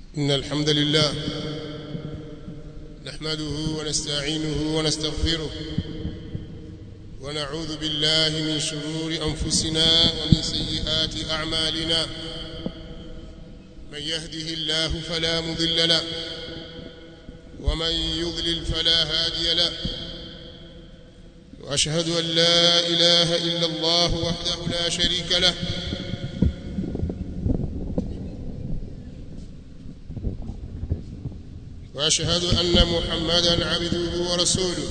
إن الحمد لله نحمده ونستعينه ونستغفره ونعوذ بالله من شرور أنفسنا ومن سيئات أعمالنا من يهده الله فلا مضل له ومن يضلل فلا هادي له وأشهد أن لا إله إلا الله وحده لا شريك له واشهد ان محمدا عبده ورسوله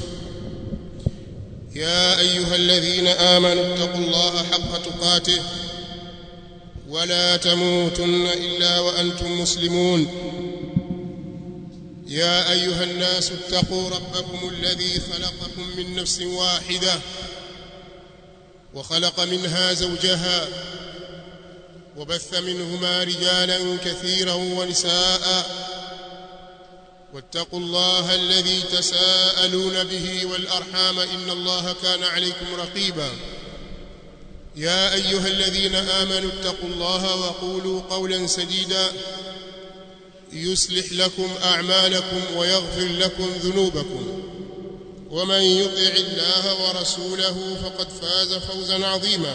يا ايها الذين امنوا اتقوا الله حق تقاته ولا تموتن الا وانتم مسلمون يا ايها الناس اتقوا ربكم الذي خلقكم من نفس واحده وخلق منها زوجها وبث منهما رجالا كثيرا ونساء واتقوا الله الذي تساءلون به والارحام ان الله كان عليكم رقيبا يا ايها الذين امنوا اتقوا الله وقولوا قولا سديدا يصلح لكم اعمالكم ويغفر لكم ذنوبكم ومن يطع الله ورسوله فقد فاز فوزا عظيما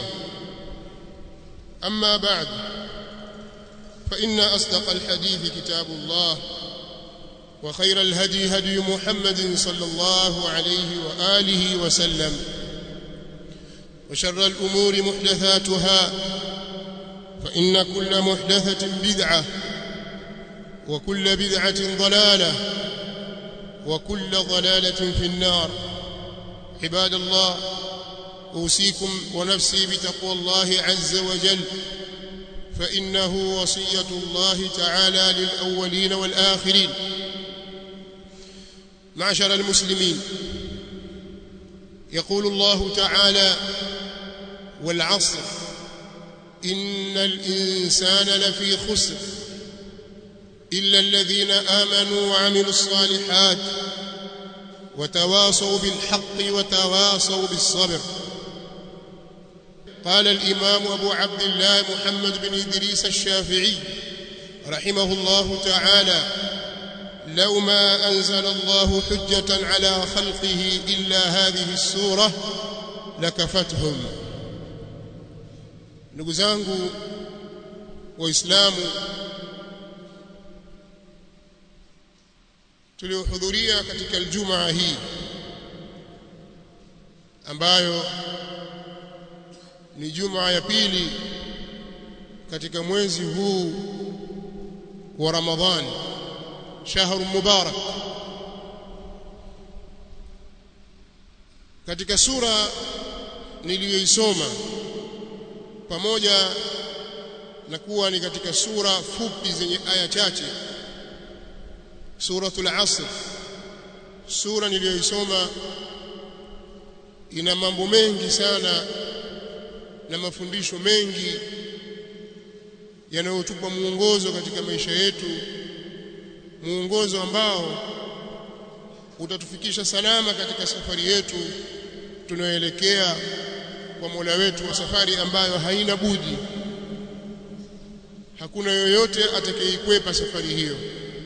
اما بعد فان اصدق الحديث كتاب الله وخير الهدي هدي محمد صلى الله عليه واله وسلم وشر الامور محدثاتها فان كل محدثه بدعه وكل بدعه ضلاله وكل ضلاله في النار عباد الله اوصيكم ونفسي بتقوى الله عز وجل فانه وصيه الله تعالى للاولين والاخرين معشر المسلمين يقول الله تعالى والعصر ان الانسان لفي خسر الا الذين امنوا وعملوا الصالحات وتواصوا بالحق وتواصوا بالصبر قال الامام ابو عبد الله محمد بن ادريس الشافعي رحمه الله تعالى لو ما أنزل الله حجة على خلقه إلا هذه السورة لكفتهم ndugu zangu waislamu tuliohudhuria katika aljumaa hii ambayo ni jumaa ya pili katika mwezi huu wa Ramadhani شهر مبارك katika sura niliyoisoma pamoja na kuwa ni katika sura fupi zenye aya chache suratul asr sura niliyoisoma ina mambo mengi sana na mafundisho mengi yanayotupa muongozo katika maisha yetu muongozo ambao utatufikisha salama katika safari yetu tunayoelekea kwa Mola wetu wa safari ambayo haina budi hakuna yoyote atakayeikwepa safari hiyo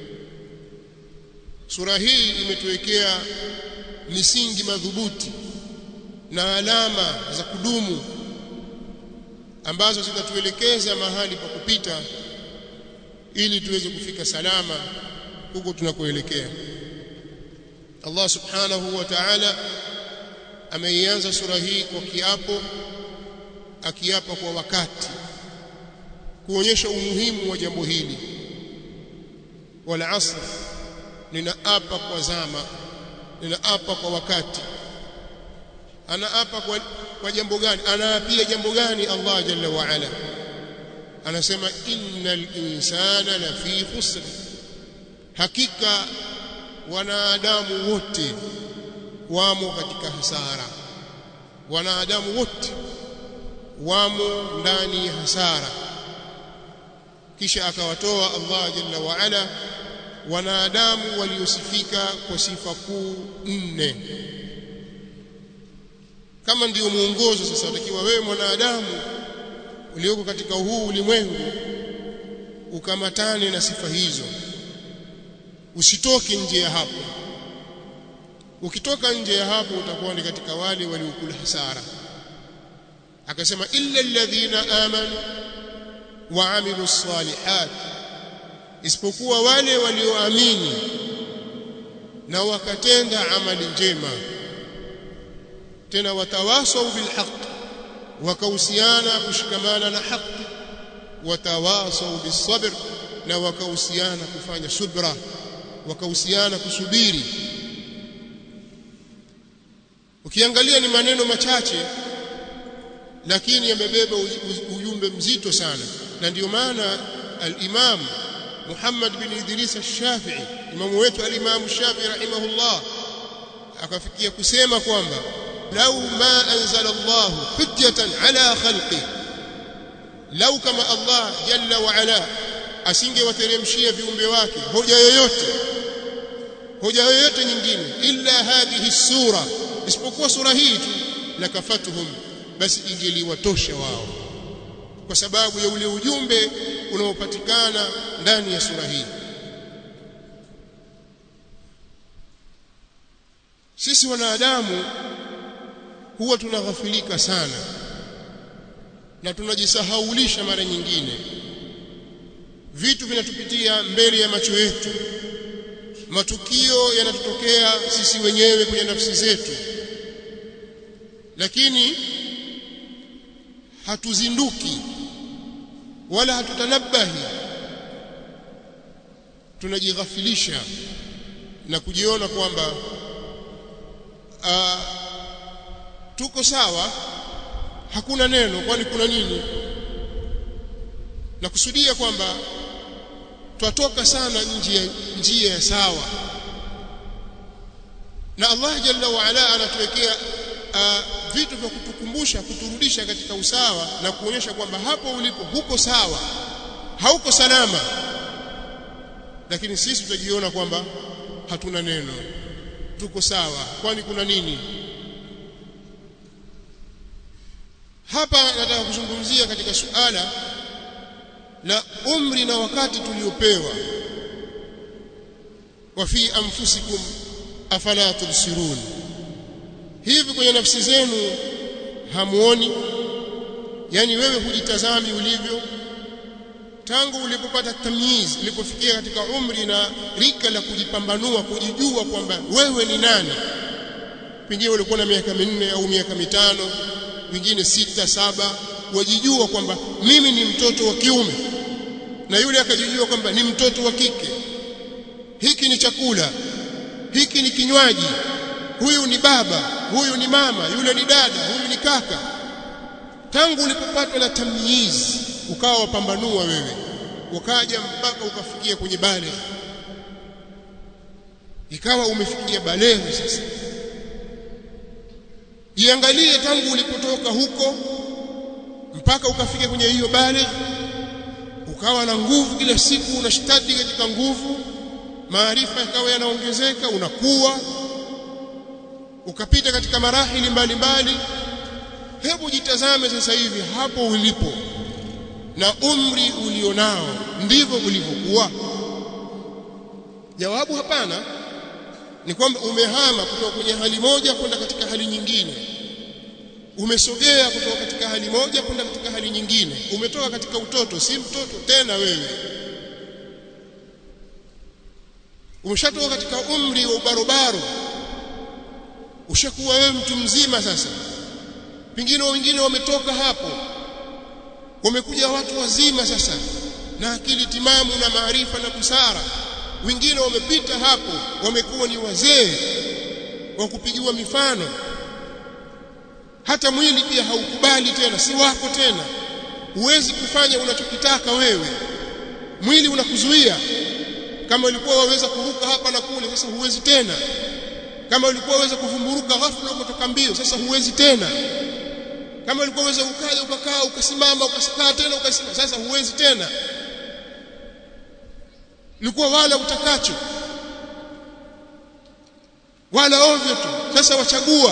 sura hii imetuwekea misingi madhubuti na alama za kudumu ambazo zitatuelekeza mahali pa kupita ili tuweze kufika salama huko tunakoelekea Allah subhanahu wa ta'ala ameianza sura hii kwa kiapo akiapa kwa wakati kuonyesha umuhimu wa jambo hili wal asr ninaapa kwa zama ninaapa kwa wakati anaapa kwa, kwa jambo gani anaapia jambo gani Allah jalla wa ala anasema innal insana lafi khusr hakika wanadamu wote wamo katika hasara wanadamu wote wamo ndani ya hasara kisha akawatoa Allah jalla wa ala wanadamu waliosifika kwa sifa kuu nne kama ndiyo muongozo sasa utakiwa wewe mwanadamu ulioko katika huu ulimwengu ukamatane na sifa hizo usitoke nje ya hapo ukitoka nje ya hapo utakuwa ni katika wale waliokula hasara akasema illa alladhina amanu wa amilu salihat isipokuwa wale walioamini na wakatenda amali njema tena watawasau bilhaq wakahusiana kushikamana na haki watawasau bisabr na wakahusiana kufanya subra wakahusiana kusubiri ukiangalia ni maneno machache lakini yamebeba ujumbe mzito sana na ndio maana al-Imam Muhammad bin Idris al-Shafi'i imamu wetu al-Imam Shafi'i rahimahullah akafikia kusema kwamba lau ma anzala Allah hujjatan ala khalqi lau kama Allah jalla wa ala asingewateremshia viumbe wake hoja yoyote hoja yoyote nyingine illa hadhihi sura isipokuwa sura hii tu lakafatuhum basi ingeliwatosha wao kwa sababu ya ule ujumbe unaopatikana ndani ya sura hii sisi wanadamu huwa tunaghafilika sana na tunajisahaulisha mara nyingine vitu vinatupitia mbele ya macho yetu matukio yanatutokea sisi wenyewe kwenye nafsi zetu lakini hatuzinduki wala hatutanabahi tunajighafilisha na kujiona kwamba tuko sawa hakuna neno kwani kuna nini na kusudia kwamba twatoka sana nje njia ya sawa na Allah jalla wa ala anatuwekea uh, vitu vya kutukumbusha kuturudisha katika usawa na kuonyesha kwamba hapo ulipo huko sawa hauko salama lakini sisi tutajiona kwamba hatuna neno tuko sawa kwani kuna nini hapa nataka kuzungumzia katika suala la umri na wakati tuliopewa wa fi anfusikum afala tubsirun hivi kwenye nafsi zenu hamuoni yani wewe hujitazami ulivyo tangu ulipopata tamyiz ulipofikia katika umri na rika la kujipambanua kujijua kwamba wewe ni nani pengine ulikuwa na miaka minne au miaka mitano wengine sita saba wajijua kwamba mimi ni mtoto wa kiume na yule akajijua kwamba ni mtoto wa kike hiki ni chakula hiki ni kinywaji huyu ni baba huyu ni mama yule ni dada huyu ni kaka tangu ulipopatwa na tamyiz ukawa wapambanua wewe ukaja mpaka ukafikia kwenye bale ikawa umefikia balehe sasa jiangalie tangu ulipotoka huko mpaka ukafika kwenye hiyo bale ukawa na nguvu kila siku unashtadi katika nguvu maarifa yakawa yanaongezeka unakuwa ukapita katika marahili mbalimbali hebu jitazame sasa hivi hapo ulipo na umri ulionao ndivyo ulivyokuwa jawabu hapana ni kwamba umehama kutoka kwenye hali moja kwenda katika hali nyingine umesogea kutoka katika hali moja kwenda katika hali nyingine umetoka katika utoto si mtoto tena wewe umeshatoka katika umri wa ubarobaro ushakuwa wewe mtu mzima sasa pengine wengine wametoka hapo wamekuja watu wazima sasa na akili timamu na maarifa na busara wengine wamepita hapo wamekuwa ni wazee wa kupigiwa mifano hata mwili pia haukubali tena si wako tena huwezi kufanya unachokitaka wewe mwili unakuzuia kama ulikuwa waweza kuruka hapa na kule sasa huwezi tena kama ulikuwa waweza kuvumburuka ghafla ukatoka mbio sasa huwezi tena kama ulikuwa waweza ukaja ukakaa ukasimama ukakaa tena ukasimama sasa huwezi tena ulikuwa wala utakacho wala ovyo tu sasa wachagua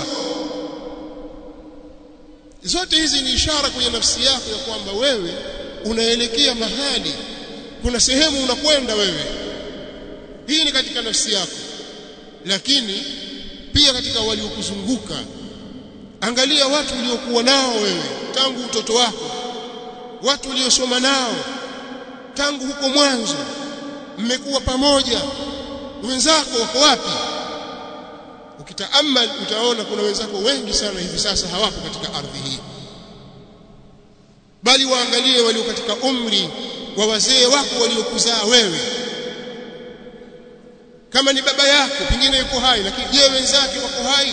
zote hizi ni ishara kwenye nafsi yako ya kwamba wewe unaelekea mahali kuna sehemu unakwenda wewe hii ni katika nafsi yako lakini pia katika waliokuzunguka angalia watu uliokuwa nao wewe tangu utoto wako watu uliosoma nao tangu huko mwanzo mmekuwa pamoja wenzako wako wapi ukitaamal utaona kuna wenzako wengi sana hivi sasa hawapo katika ardhi hii bali waangalie walio katika umri wa wazee wako waliokuzaa wewe kama ni baba yako pengine yuko hai lakini je wenzake wako hai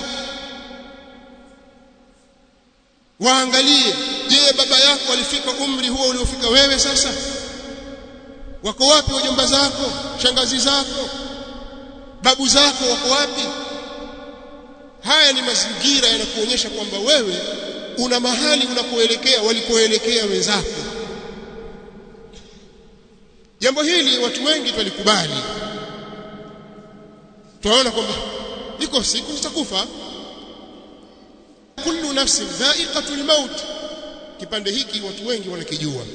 waangalie je baba yako alifika umri huo uliofika wewe sasa wako wapi wajomba zako shangazi zako babu zako wako wapi haya ni mazingira yanakuonyesha kwamba wewe una mahali unakoelekea walikoelekea wenzako jambo hili watu wengi tulikubali tunaona kwamba iko siku nitakufa kullu nafsin dha'iqatul maut kipande hiki watu wengi wanakijua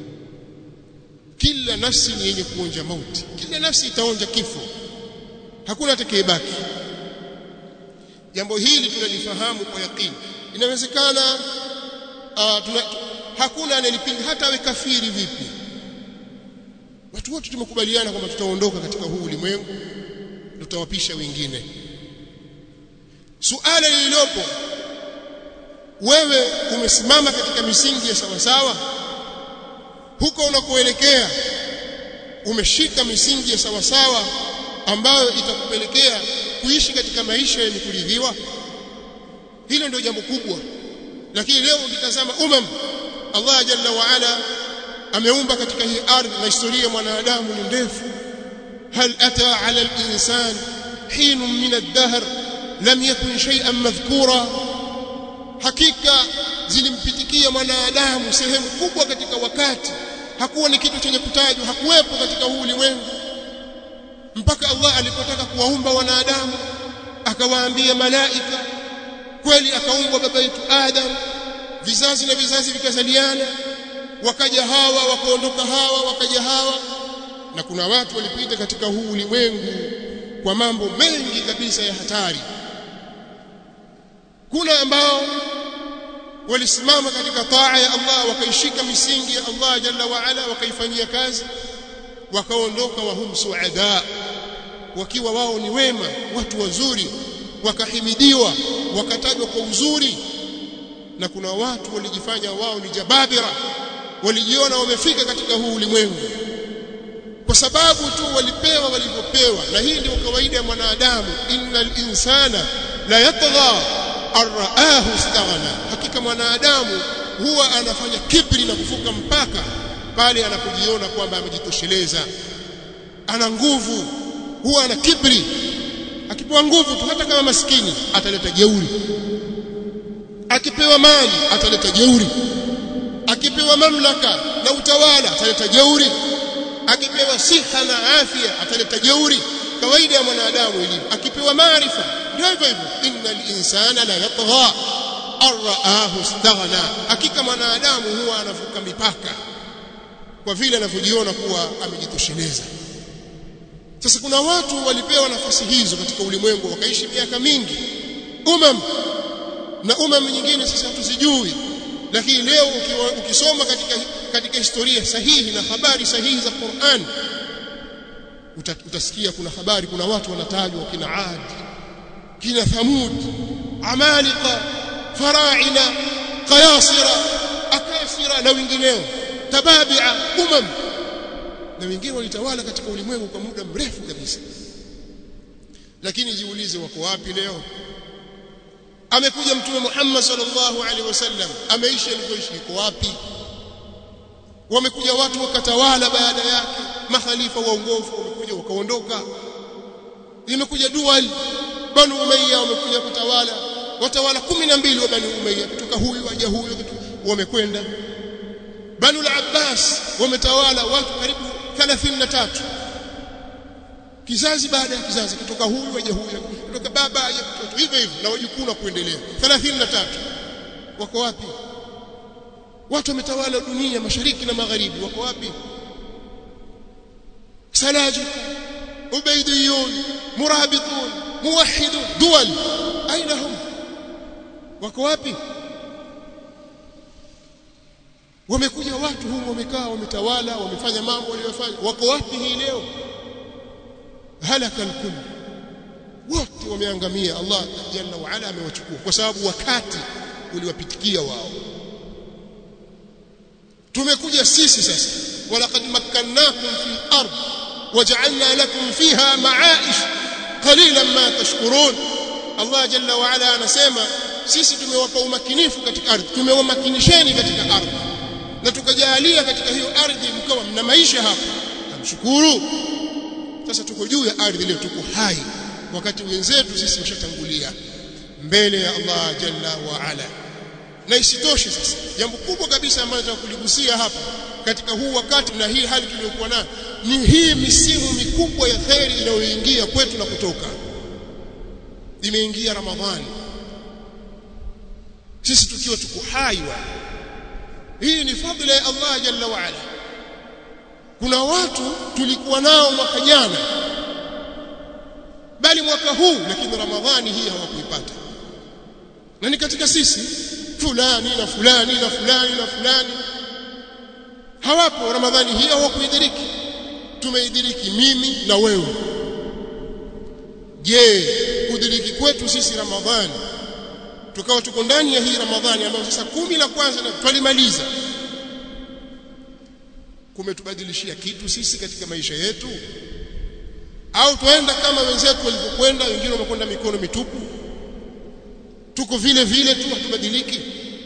kila nafsi ni yenye kuonja mauti kila nafsi itaonja kifo hakuna atakayebaki jambo hili tunalifahamu kwa yakini inawezekana uh, tuna, hakuna anayelipinga hata awe kafiri vipi watu wote tumekubaliana kwamba tutaondoka katika huu ulimwengu tutawapisha wengine suala lililopo wewe umesimama katika misingi ya sawasawa huko unakoelekea umeshika misingi ya sawasawa ambayo itakupelekea kuishi katika maisha yenye kuridhiwa hilo ndio jambo kubwa lakini leo ukitazama umam Allah jalla wa ala ameumba katika hii ardhi na historia ya mwanadamu ni ndefu hal ata ala al-insan hin min ad-dahr lam yakun shay'an madhkura hakika zilimpitikia mwanadamu sehemu kubwa katika wakati hakuwa ni kitu chenye kutajwa hakuwepo katika huu ulimwengu mpaka Allah alipotaka kuwaumba wanadamu akawaambia malaika kweli akaumbwa baba yetu Adam vizazi na vizazi vikazaliana wakaja hawa wakaondoka hawa wakaja hawa na kuna watu walipita katika huu ulimwengu kwa mambo mengi kabisa ya hatari kuna ambao walisimama katika taa ya Allah wakaishika misingi ya Allah jalla wa ala wakaifanyia kazi wakaondoka wahum suada wakiwa wao ni wema watu wazuri wakahimidiwa wakatajwa kwa uzuri na kuna watu walijifanya wao ni jababira walijiona wamefika katika huu ulimwengu kwa sababu tu walipewa walivyopewa na hii ndio kawaida ya mwanadamu innal insana la yatgha arraahu istaghna hakika mwanadamu huwa anafanya kibri na kufuka mpaka pale anapojiona kwamba amejitosheleza ana nguvu huwa ana kibri akipewa nguvu tu hata kama maskini ataleta jeuri akipewa mali ataleta jeuri akipewa mamlaka na utawala ataleta jeuri akipewa siha na afya ataleta jeuri kawaida ya mwanadamu ilivyo akipewa maarifa ndio hivyo hivyo innal insana la yatgha arraahu istaghna hakika mwanadamu huwa anavuka mipaka kwa vile anavyojiona kuwa amejitosheleza sasa kuna watu walipewa nafasi hizo katika ulimwengu wakaishi miaka mingi umam na umam nyingine sisi hatuzijui lakini leo ukiwa, ukisoma katika katika historia sahihi na habari sahihi za Qur'an uta, utasikia kuna habari kuna watu wanatajwa kina Ad kina Thamud Amalika Faraina Qayasira Akasira na wengineo Tababia umam na wengine walitawala katika ulimwengu kwa muda mrefu kabisa lakini jiulize wako wapi leo amekuja mtume Muhammad sallallahu alaihi wasallam ameishi alikoishi iko wapi wamekuja watu wakatawala baada yake makhalifa waongofu wamekuja wakaondoka imekuja dual banu umayya wamekuja kutawala watawala 12 wa banu umayya kutoka huyu aja huyu wamekwenda banu al-abbas wametawala watu karibu 33 kizazi baada ya kizazi kutoka huyu aje huyu kutoka baba aje mtoto hivyo hivyo na wajukuu na kuendelea 33 wako wapi watu wametawala dunia mashariki na magharibi wako wapi salajika ubaidiyun murabitun muwahhidun duwal aina hum wako wapi wamekuja watu humu wamekaa wametawala wamefanya mambo waliyofanya wako wapi hii leo halaka alkull wote wameangamia Allah jalla wa ala amewachukua kwa sababu wakati uliwapitikia wao tumekuja sisi sasa walaqad makkannakum fil ard waja'alna lakum fiha ma'aish qalilan ma tashkurun Allah jalla wa ala anasema sisi tumewapa umakinifu katika ardhi tumewamakinisheni katika ardhi na tukajalia katika hiyo ardhi mkawa mna maisha hapa hamshukuru sasa tuko juu ya ardhi leo tuko hai wakati wenzetu sisi washatangulia mbele ya Allah jalla wa ala na isitoshe sasa jambo kubwa kabisa ambalo nataka kuligusia hapa katika huu wakati na hii hali tuliyokuwa nayo ni hii misimu mikubwa ya kheri inayoingia kwetu na kutoka imeingia ramadhani sisi tukiwa tuko hai wa hii ni fadhila ya Allah jalla wa ala kuna watu tulikuwa nao mwaka jana bali mwaka huu lakini ramadhani hii hawakuipata na ni katika sisi fulani na fulani na fulani na fulani hawapo ramadhani hii hawakuidiriki tumeidiriki mimi na wewe je kudiriki kwetu sisi ramadhani tukawa tuko ndani ya hii ramadhani ambayo sasa kumi la kwanza na twalimaliza kumetubadilishia kitu sisi katika maisha yetu au tuenda kama wenzetu walivyokwenda wengine wamekwenda mikono mitupu tuko vile vile tu hatubadiliki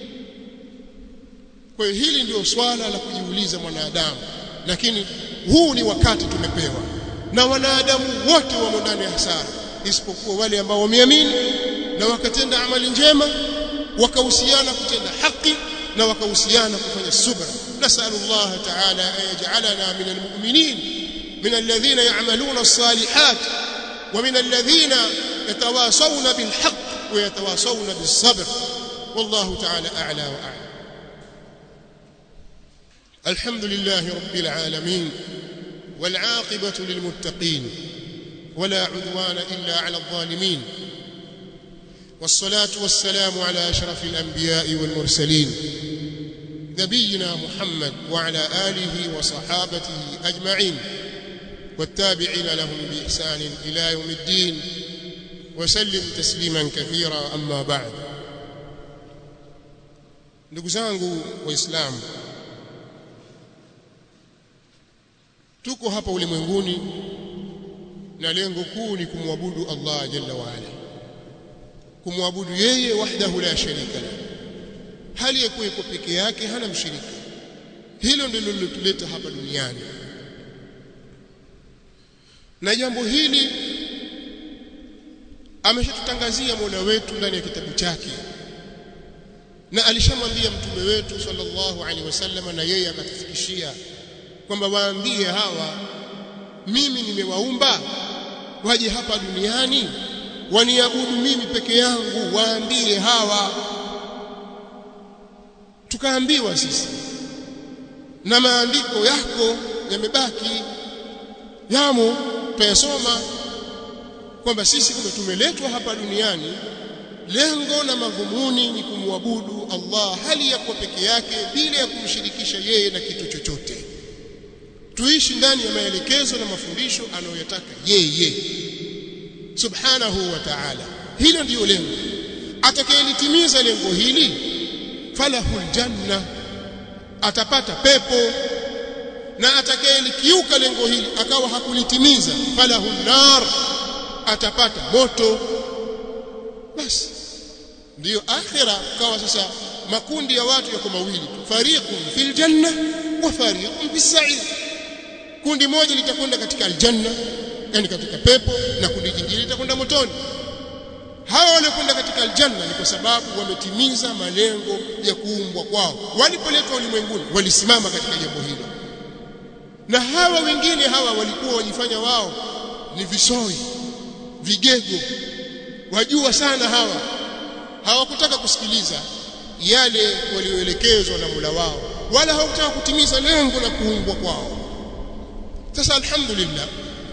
kwa hiyo hili ndio swala la kujiuliza mwanadamu lakini huu ni wakati tumepewa na wanadamu wote wamo ndani ya hasara isipokuwa wale ambao wameamini na wakatenda amali njema wakahusiana kutenda haki na wakahusiana kufanya subra nasalu Allah ta'ala an yaj'alana min almu'minin min alladhina ya'maluna as-salihat wa min alladhina yatawasawna bil haqq wa yatawasawna bis sabr wallahu ta'ala a'la wa a'lam الحمد لله رب العالمين والعاقبة للمتقين ولا عدوان إلا على الظالمين والصلاة والسلام على أشرف الأنبياء والمرسلين نبينا محمد وعلى آله وصحابته أجمعين والتابعين لهم بإحسان إلى يوم الدين وسلم تسليما كثيرا أما بعد نقزانه وإسلام tuko hapa ulimwenguni na lengo kuu ni kumwabudu Allah jalla wa ala kumwabudu yeye wahdahu la sharika la hali ya kuwa peke yake hana mshirika hilo ndilo lilotuleta hapa duniani na jambo hili ameshatutangazia Mola wetu ndani ya kitabu chake na alishamwambia mtume wetu sallallahu alaihi wasallam na yeye akatufikishia kwamba waambie hawa mimi nimewaumba waje hapa duniani waniabudu mimi peke yangu waambie hawa tukaambiwa sisi na maandiko yako yamebaki yamo tuyasoma kwamba sisi kumbe tumeletwa hapa duniani lengo na madhumuni ni kumwabudu Allah hali ya kuwa peke yake bila ya kumshirikisha yeye na kitu chochote tuishi ndani ya maelekezo na mafundisho anayoyataka yeye subhanahu wa ta'ala hilo ndiyo lengo atakayelitimiza lengo hili falahul janna atapata pepo na atakayelikiuka lengo hili akawa hakulitimiza falahun nar atapata moto basi ndiyo akhira kawa sasa makundi ya watu yako mawili fariqun fil janna wa fariqun bis sa'ir kundi moja litakwenda katika aljanna yani katika pepo na kundi jingine litakwenda motoni hawa waliokwenda katika aljanna ni kwa sababu wametimiza malengo ya kuumbwa kwao walipoletwa ulimwenguni walisimama katika jambo hilo na hawa wengine hawa walikuwa wajifanya wao ni visoi vigego wajua sana hawa hawakutaka kusikiliza yale walioelekezwa na Mola wao wala hawakutaka kutimiza lengo la kuumbwa kwao sasa alhamdulillah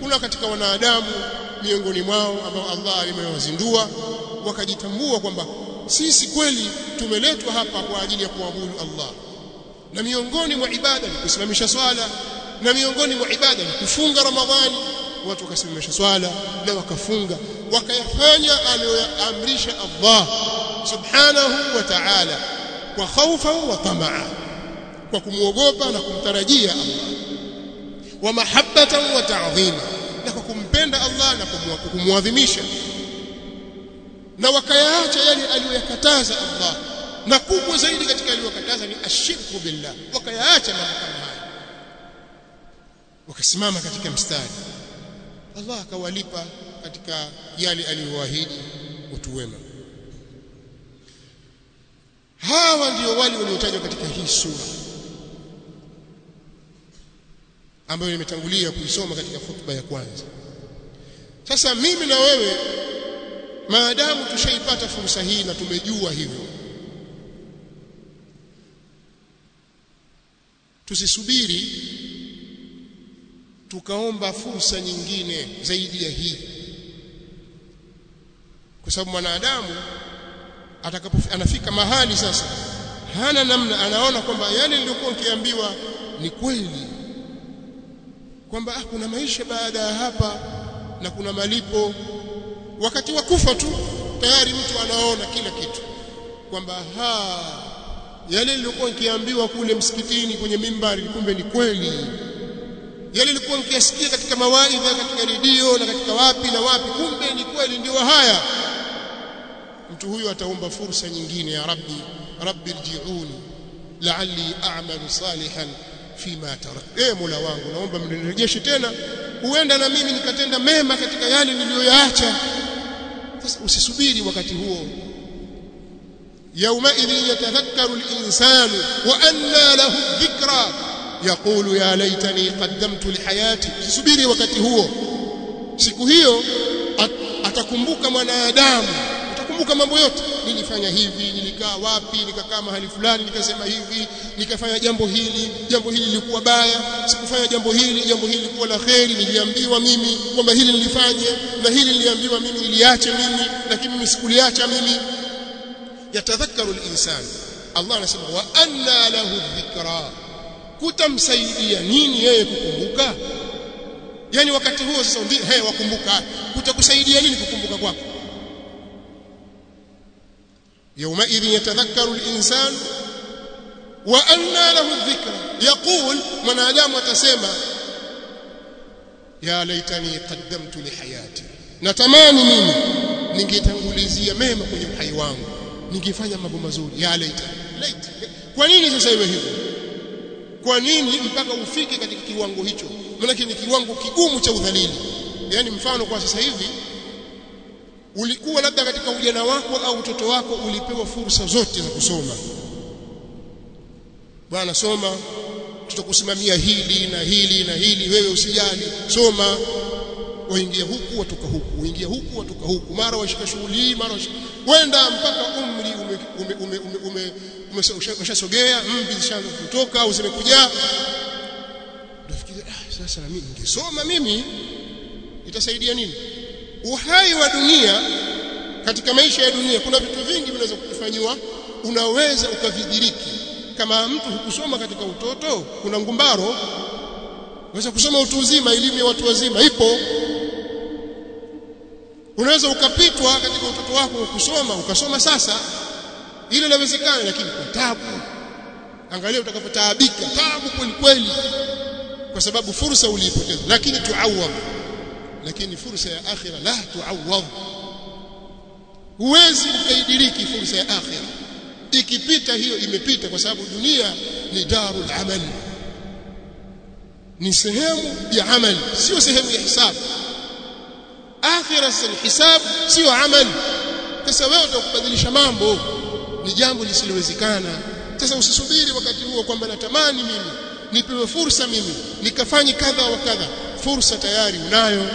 kuna katika wanadamu miongoni mwao ambao Allah alimewazindua wakajitambua kwamba sisi kweli tumeletwa hapa kwa ajili ya kuabudu Allah na miongoni mwa ibada ni kusimamisha swala na miongoni mwa ibada ni kufunga Ramadhani watu wakasimamisha swala na wakafunga wakayafanya aliyoamrisha Allah subhanahu wa ta'ala kwa khaufa wa tamaa kwa kumwogopa na kumtarajia Allah wa mahabbatan wa ta'dhima na kwa kumpenda Allah na kumwadhimisha na wakayaacha yale aliyoyakataza Allah na kubwa zaidi katika aliyokataza ni ashirku billah wakayaacha mambo kama haya wakasimama katika mstari Allah akawalipa katika yale aliyowaahidi utu wema hawa ndio wale waliotajwa katika hii sura ambayo nimetangulia kuisoma katika hutuba ya kwanza sasa mimi na wewe maadamu tushaipata fursa hii na tumejua hivyo tusisubiri tukaomba fursa nyingine zaidi ya hii kwa sababu mwanadamu atakapo anafika mahali sasa hana namna anaona kwamba yale niliyokuwa nikiambiwa ni kweli kwamba ah, kuna maisha baada ya hapa na kuna malipo wakati wa kufa tu tayari mtu anaona kila kitu kwamba ha yale nilikuwa nikiambiwa kule msikitini kwenye mimbari kumbe ni kweli yale nilikuwa nikiyasikia katika mawaidha katika redio na katika wapi na wapi kumbe ni kweli ndio haya mtu huyu ataomba fursa nyingine ya rabbi rabbi rji'uni la'alli a'malu salihan fima tarak eh mola wangu naomba mnirejeshe tena huenda na mimi nikatenda mema katika yale niliyoyaacha sasa usisubiri wakati huo يومئذ يتذكر الإنسان وأنى له الذكرى يقول يا ليتني قدمت لحياتي usisubiri wakati huo siku hiyo atakumbuka mwanadamu atakumbuka mambo yote nilifanya hivi nilikaa wapi nikakaa mahali fulani nikasema hivi nikafanya jambo hili jambo hili lilikuwa baya sikufanya jambo hili jambo hili lilikuwa la kheri niliambiwa mimi kwamba hili nilifanye na hili niliambiwa mimi niliache mimi lakini mimi sikuliacha mimi yatadhakkaru al-insan Allah anasema wa anna lahu dhikra kutamsaidia nini yeye kukumbuka yani wakati huo sasa ndio hey wakumbuka kutakusaidia nini kukumbuka kwako يومئذ يتذكر الإنسان وأنى له الذكر يقول من آدم وتسمى يا ليتني قدمت لحياتي natamani mimi ningetangulizia mema kwenye uhai wangu ningefanya mambo mazuri ya laita laita kwa nini sasa iwe hivyo kwa nini mpaka ufike katika kiwango hicho maana ni kiwango kigumu cha udhalili yani mfano kwa sasa hivi ulikuwa labda katika ujana wako au utoto wako ulipewa fursa zote za kusoma bwana soma tutakusimamia hili na hili na hili wewe usijali soma waingia huku watoka huku waingia huku watoka huku mara washika shughuli hii mara wenda mpaka umri ume ume ume ume umeshasogea mvi zishaanza kutoka au zimekuja unafikiria ah sasa na mimi ningesoma mimi itasaidia nini uhai wa dunia katika maisha ya dunia kuna vitu vingi vinaweza kufanywa unaweza ukavidhiriki kama mtu hukusoma katika utoto kuna ngumbaro unaweza kusoma utu uzima elimu ya watu wazima ipo unaweza ukapitwa katika utoto wako ukusoma ukasoma sasa ile inawezekana lakini kwa tabu angalia utakapotaabika tabu kweli kweli kwa sababu fursa uliipoteza lakini tuawad lakini fursa ya akhira la tuawad huwezi ukaidiriki fursa ya akhira ikipita hiyo imepita kwa sababu dunia ni darul amal ni sehemu ya amali sio sehemu ya hisabu akhira sasa ni hisabu sio amali sasa wewe utakubadilisha mambo ni jambo lisilowezekana sasa usisubiri wakati huo kwamba natamani mimi nipewe fursa mimi nikafanye kadha wa kadha fursa tayari unayo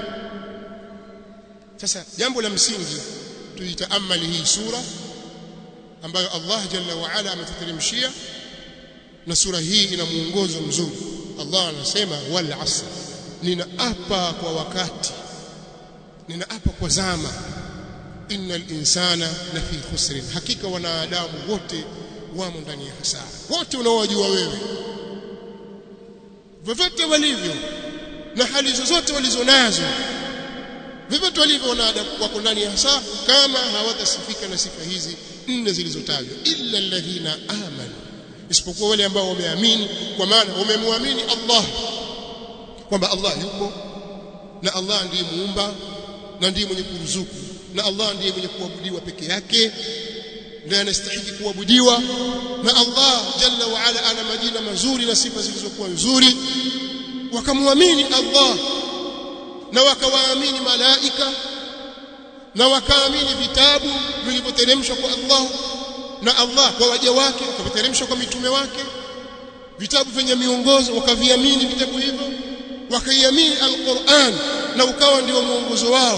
sasa jambo la msingi tuitaamali hii sura ambayo Allah jalla wa ala ametuteremshia na sura hii ina muongozo mzuri Allah anasema wal asr ninaapa kwa wakati ninaapa kwa zama innal insana lafi khusrin hakika wanadamu wote wamo ndani ya hasara wote unaowajua wewe vyovyote walivyo na hali zozote walizonazo vyovyote walivyo wanadamu wako ndani ya hasara kama hawatasifika na sifa hizi nne zilizotajwa illa alladhina amanu isipokuwa wale ambao wameamini kwa maana wamemwamini Allah kwamba Allah yupo na Allah ndiye muumba na ndiye mwenye kuruzuku na Allah ndiye mwenye kuabudiwa peke yake ndiye anastahili kuabudiwa na Allah jalla wa ala ana majina mazuri na sifa zilizokuwa nzuri wakamwamini Allah na wakawaamini malaika na wakaamini vitabu vilivyoteremshwa kwa Allah na Allah kwa waja wake wakaviteremsha kwa mitume wake vitabu vyenye miongozo wakaviamini vitabu hivyo wakaiamini alquran na ukawa ndio mwongozo wao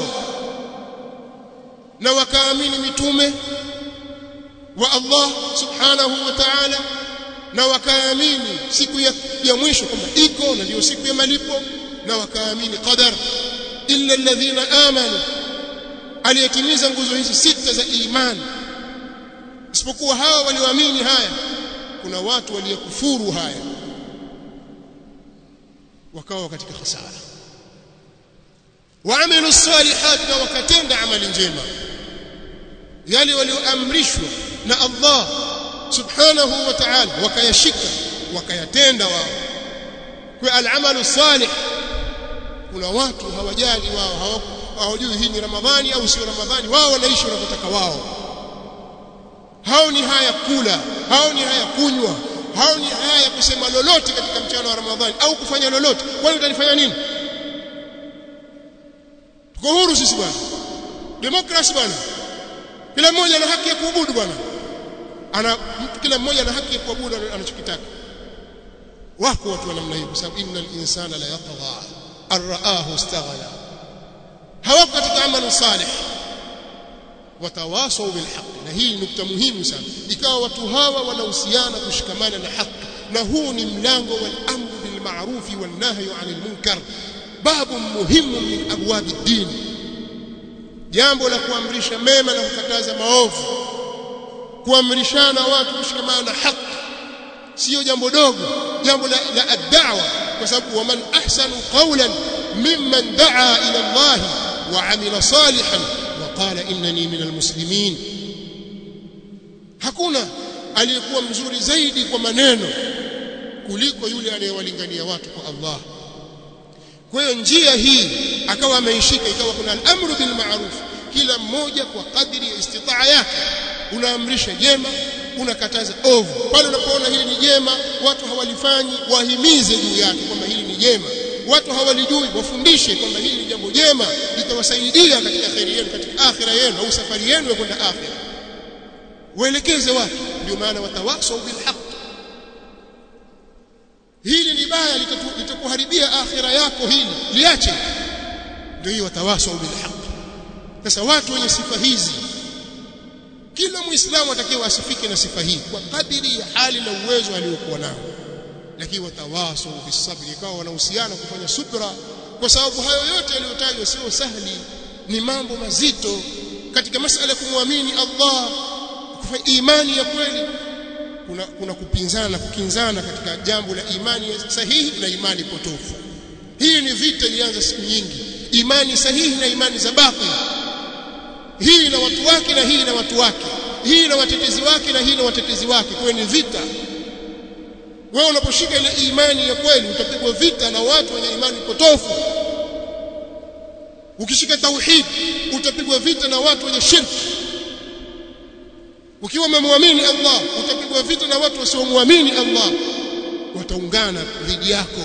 na wakaamini mitume wa Allah subhanahu wa ta'ala na wakaamini siku ya, ya mwisho kwamba iko na ndio siku ya malipo na wakaamini qadar illa alladhina amanu aliyetimiza nguzo hizi sita za imani isipokuwa hawa walioamini haya kuna watu waliokufuru haya wakawa katika hasara waamilu salihat na wakatenda amali njema yale walioamrishwa na Allah subhanahu wa ta'ala wakayashika wakayatenda wao kwa al'amalu salih kuna watu hawajali wao hawajui hii ni ramadhani au sio ramadhani wao wanaishi wanavyotaka wao hao ni haya kula hao ni haya kunywa hao ni haya kusema lolote katika mchana wa ramadhani au kufanya lolote kwani utalifanya nini tuko huru sisi bwana demokrasi bwana kila mmoja ana haki ya kuabudu bwana ana mtu kila mmoja ana haki ya kuabudu anachokitaka wako watu wa namna hiyo kwa sababu innal insana la yatgha arraahu istaghna hawako katika amali salih watawasau bilhaq na hii ni nukta muhimu sana ikawa watu hawa wanahusiana kushikamana na haki na huu ni mlango wal amru bil ma'ruf wan nahyi 'anil munkar babu muhimu min abwab ad-din jambo la kuamrisha mema na kukataza maovu kuamrishana watu kushikamana na haki sio jambo dogo jambo la, la ad-da'wa kwa sababu waman ahsanu qawlan mimman da'a ila Allah wa 'amila salihan wa qala innani minal muslimin hakuna aliyekuwa mzuri zaidi kwa maneno kuliko yule anayewalingania watu kwa Allah kwa hiyo njia hii akawa ameishika ikawa kuna al-amru bil ma'ruf kila mmoja kwa kadri ya istitaa yake unaamrisha jema unakataza ovu pale unapoona hili ni jema watu hawalifanyi wahimize juu yake kwamba hili ni jema watu hawalijui wafundishe kwamba hili ni jambo jema litawasaidia katika khairi yenu katika akhira yenu au safari yenu ya kwenda akhira waelekeze watu ndio maana watawasau bil haqq hili ni baya litakuharibia akhira yako hili liache ndio hiyo watawasau bil haqq sasa watu wenye sifa hizi kila muislamu atakiwa asifike na sifa hii kwa kadiri ya hali na uwezo aliokuwa nao lakini watawaso bisabri ikawa wanahusiana kufanya subra kwa sababu hayo yote yaliyotajwa sio sahli ni mambo mazito katika masala ya kumwamini Allah kufanya imani ya kweli kuna, kuna kupinzana na kukinzana katika jambo la imani sahihi na imani potofu hii ni vita ilianza siku nyingi imani sahihi na imani za batili hii na watu wake na hii na watu wake hii na watetezi wake na hii na watetezi wake kwa ni vita wewe unaposhika ile imani ya kweli utapigwa vita na watu wenye imani potofu ukishika tauhid utapigwa vita na watu wenye shirki ukiwa umemwamini Allah utapigwa vita na watu wasiomwamini Allah wataungana dhidi yako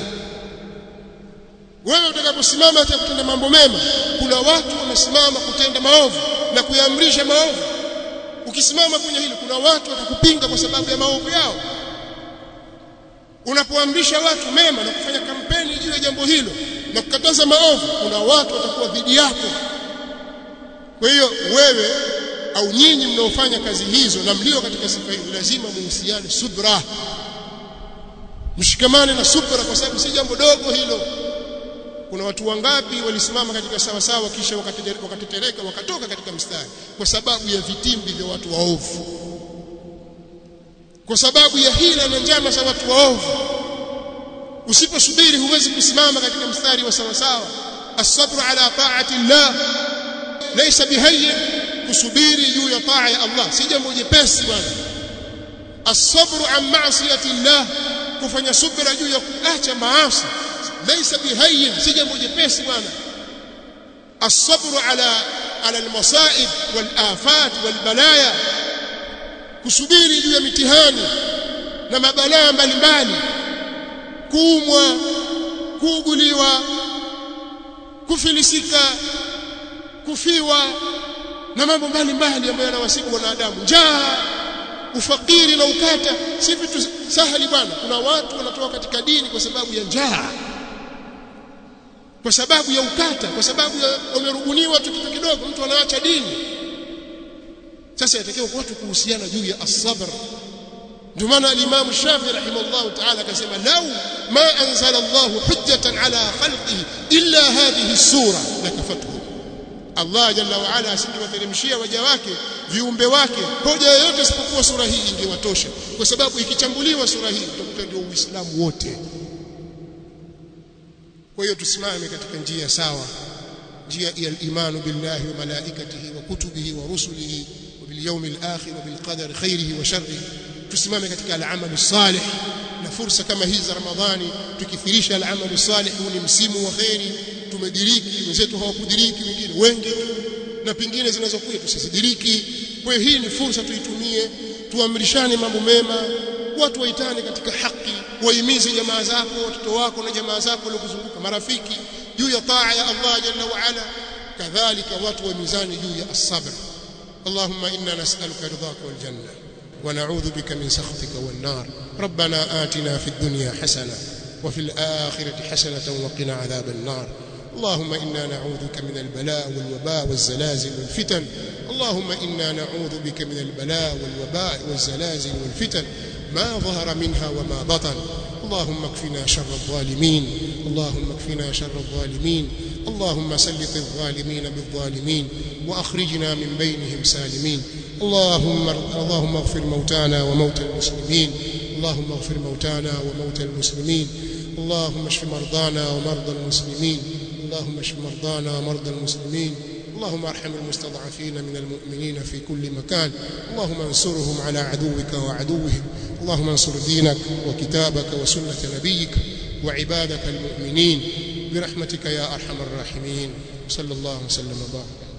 wewe utakaposimama hata kutenda mambo mema kuna watu wamesimama kutenda maovu na kuyaamrisha maovu ukisimama kwenye hili kuna watu watakupinga kwa sababu ya maovu yao unapoamrisha watu mema na kufanya kampeni juu ya jambo hilo na kukataza maovu kuna watu watakuwa dhidi yako kwa hiyo wewe au nyinyi mnaofanya kazi hizo na mlio katika sifa hizo lazima muhusiane subra mshikamane na subra kwa sababu si jambo dogo hilo kuna watu wangapi walisimama katika sawa sawa kisha wakatetereka wakatoka katika mstari kwa sababu ya vitimbi vya watu waovu kwa sababu ya hila na njama za watu waovu usiposubiri huwezi kusimama katika mstari wa sawa sawa as-sabru ala ta'ati Allah laysa bihayyin kusubiri juu ya taa ya Allah si jambo jepesi bwana as-sabru an ma'siyati Allah kufanya subira juu ya kuacha maasi laysa bihayyin si jambo jepesi bwana as-sabru ala ala al-masa'ib wal-afat wal-balaya kusubiri juu ya mitihani na mabalaa mbalimbali kuumwa kuuguliwa kufilisika kufiwa na mambo mbalimbali ambayo yanawasibu wanadamu njaa ufakiri na ukata si vitu sahali bwana kuna watu wanatoka katika dini kwa sababu ya njaa kwa sababu ya ukata kwa sababu ya wamerubuniwa tu kitu kidogo mtu anaacha dini sasa yatakiwa watu kuhusiana juu ya as-sabr ndio maana al-Imam Shafi rahimahullah ta'ala akasema law ma anzala Allah hujjatan ala khalqihi illa hadhihi as-sura lakafatuhu Allah jalla wa ala asingewateremshia waja wake viumbe wake hoja yoyote isipokuwa sura hii ingewatosha kwa sababu ikichambuliwa sura hii utakuta ndio Uislamu wote kwa hiyo tusimame katika njia sawa njia ya al-imanu billahi wa malaikatihi wa kutubihi wa rusulihi wa bil yawmil akhir wa bil qadari khairihi wa sharrihi tusimame katika al-amalu salih na fursa kama hizi za Ramadhani tukithirisha al-amalu salih huu ni msimu wa khairi tumediriki wenzetu hawakudiriki wengine wengi na pingine zinazokuja tusizidiriki kwa hiyo hii ni fursa tuitumie tuamrishane mambo mema watu waitane katika haki wahimize jamaa zako watoto wako na jamaa zako waliokuzunguka marafiki juu ya taa ya Allah jalla wa ala kadhalika watu wahimizane juu ya as-sabr اللهم إنا نسألك رضاك والجنة ونعوذ بك من سخطك والنار ربنا آتنا في الدنيا حسنة وفي الآخرة حسنة وقنا عذاب النار اللهم إنا نعوذ بك من البلاء والوباء والزلازل والفتن اللهم إنا نعوذ بك من البلاء والوباء والزلازل والفتن ما ظهر منها وما بطن اللهم اكفنا شر الظالمين اللهم اكفنا شر الظالمين اللهم سلط الظالمين بالظالمين واخرجنا من بينهم سالمين اللهم اللهم اغفر موتانا وموتى المسلمين اللهم اغفر موتانا وموتى المسلمين اللهم اشف مرضانا ومرضى المسلمين اللهم اشف مرضانا ومرضى المسلمين اللهم ارحم المستضعفين من المؤمنين في كل مكان اللهم انصرهم على عدوك وعدوهم اللهم انصر دينك وكتابك وسنة نبيك وعبادك المؤمنين برحمتك يا أرحم الراحمين صلى الله وسلم وبارك